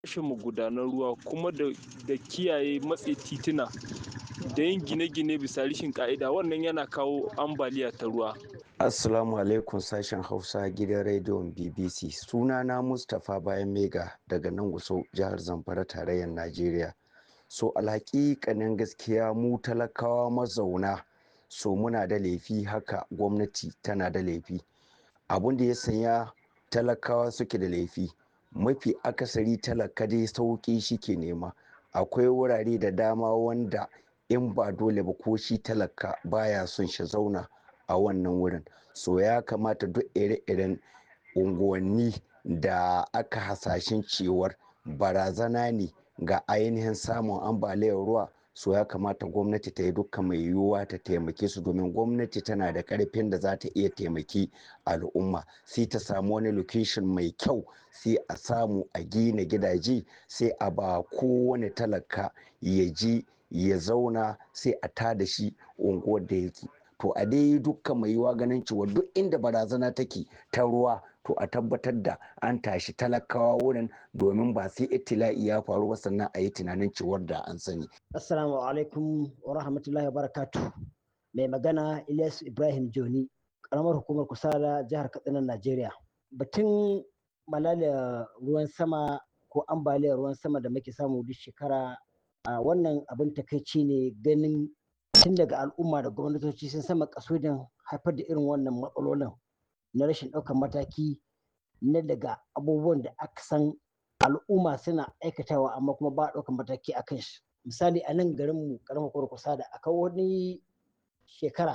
rashin magudanan ruwa kuma da, da kiyaye matse tituna da yin gine-gine bisa rashin ka'ida wannan yana kawo ambaliya ta ruwa Assalamu alaikum sashen Hausa gidan rediyon BBC. Sunana Mustapha Bayan Mega daga nan Gusau jihar Zamfara tarayyar Najeriya. So alhaƙiƙanin gaskiya mu talakawa mazauna so muna da laifi haka gwamnati tana da laifi. Abun da ya sanya talakawa suke da laifi mafi akasari talaka dai sauƙi shi ke nema. Akwai wurare da dama wanda in ba dole ba ko shi talaka baya son shi zauna. a wannan wurin so ya kamata duk ire-iren unguwanni da aka hasashen cewar barazana ne ga ainihin samun ambaliyar ruwa so ya kamata gwamnati ta yi dukkan mai yiwuwa ta taimake su domin gwamnati tana da karfin da za ta iya taimaki al'umma sai ta samu wani location mai kyau sai a samu a gina gidaje sai a ba kowane talaka ya ji ya zauna sai a tada shi unguwar da yake to a dai dukkan mai yiwa ganin cewa duk inda barazana take ta ruwa to a tabbatar da an tashi talakawa wurin domin ba sai itila'i ya faru ba sannan a yi tunanin cewar da an sani. Assalamu alaikum wa rahmatullahi wa barakatu. Mai magana Ilyas Ibrahim Joni, karamar hukumar Kusala jihar Katsina Najeriya. Batun malalia ruwan sama ko ambaliyar ruwan sama da muke samu duk shekara a wannan abin takaici ne ganin tun daga al'umma da gwamnatoci sun sama kasudin haifar da irin wannan matsalolin na rashin ɗaukar mataki na daga abubuwan da aka san al'umma suna aikatawa amma kuma ba a ɗaukar mataki a kan shi misali a nan garinmu karamar kusa da akwai wani shekara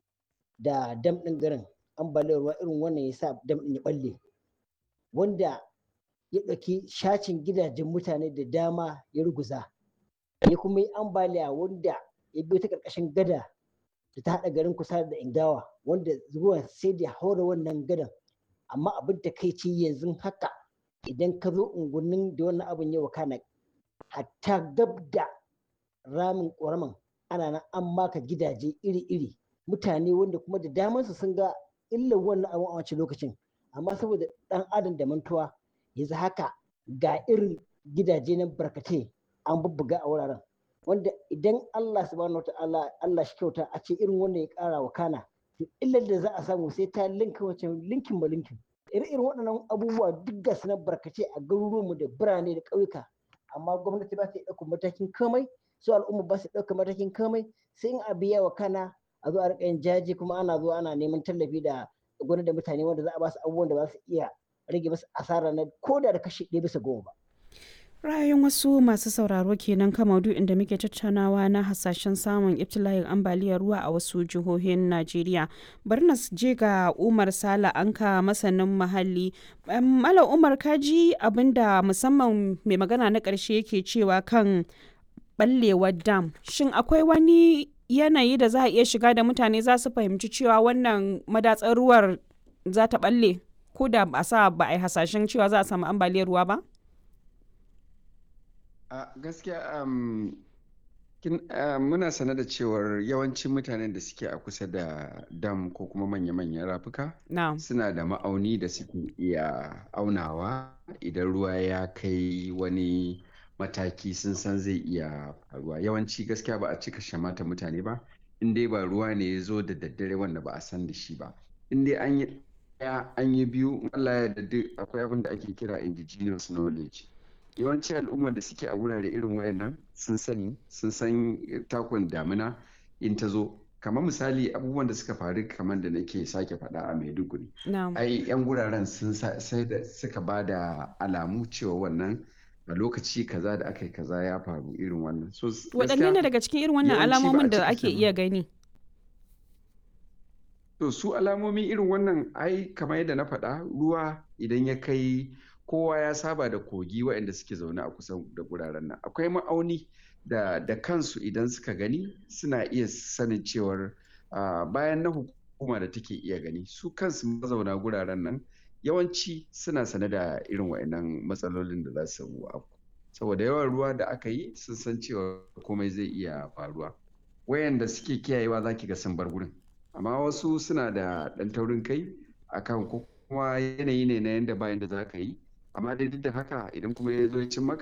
da dam ɗin garin ambaliyar ruwa irin wannan ya sa dam ɗin ya ɓalle wanda ya ɗauki shacin gidajen mutane da dama ya ruguza ya kuma yi ambaliya wanda ya biyo ta ƙarƙashin gada da ta haɗa garin kusa da ingawa wanda ruwan sai da haura wannan gadan amma abin da kai ce yanzu haka idan ka zo unguwannin da wannan abin ya wakana hatta gab da ramin ƙoraman ana nan an maka gidaje iri-iri mutane wanda kuma da damansu sun ga illar wannan abin a wancan lokacin amma saboda ɗan adam da mantuwa yanzu haka ga irin gidaje na barkatai an bubbuga a wuraren wanda idan Allah subhanahu wata'ala Allah shi kyauta a ce irin wannan ya kara wa kana to illar da za a samu sai ta linka wace linkin ba linkin irin waɗannan abubuwa duk ga na barkace a garuruwanmu da birane da ƙauyuka amma gwamnati ba ta ɗaukar matakin komai su al'umma ba su ɗaukar matakin komai sai in a biya wa kana a zo a riƙa yin jaji kuma ana zuwa ana neman tallafi da gwamnati da mutane wanda za a ba su abubuwan da za su iya rage musu asara na ko da da kashi ɗaya bisa goma ba. ra'ayin wasu masu sauraro kenan kan maudu'in da muke tattaunawa na hasashen samun ibtila'in ambaliyar ruwa a wasu jihohin najeriya bari na je ga umar sala anka masanin muhalli malam umar kaji abinda musamman mai magana na ƙarshe yake cewa kan ɓallewar dam shin akwai wani yanayi da za a iya shiga da mutane za su fahimci cewa wannan madatsar ruwar za ta ɓalle ko da ba sa ba a yi hasashen cewa za a samu ambaliyar ruwa ba a gaskiya muna sane da cewar yawancin mutanen da suke a kusa da dam ko kuma manya-manyan rafuka suna da ma'auni da suke iya aunawa idan ruwa ya kai wani mataki sun san zai iya faruwa yawanci gaskiya ba a cika shamata mutane ba in dai ba ruwa ne ya zo da daddare wanda ba a san da shi ba in dai an yi ɗaya an yi biyu Allah ya da akwai abin da ake kira indigenous knowledge yawanci al'ummar da suke a wurare irin wayannan sun sani sun san takun damina in ta zo kamar misali abubuwan da suka faru kamar da nake sake faɗa a maiduguri ai yan guraren sun sai da suka ba da alamu cewa wannan a lokaci kaza da aka yi kaza ya faru irin wannan so waɗanne ne daga cikin irin wannan alamomin da ake iya gani to su alamomi irin wannan ai kamar yadda na faɗa ruwa idan ya kai kowa ya saba da kogi waɗanda suke zaune a kusa da guraren nan akwai ma'auni da da kansu idan suka gani suna iya sanin cewar bayan na hukuma da take iya gani su kansu mazauna guraren nan yawanci suna sane da irin waɗannan matsalolin da za su afku saboda yawan ruwa da aka yi sun san cewa komai zai iya faruwa wayanda suke kiyayewa za ki ga sun bar gurin amma wasu suna da ɗan taurin kai akan ko kuma yanayi ne na yadda bayan da za ka yi amma dai duk da haka idan kuma ya zo ya cin maka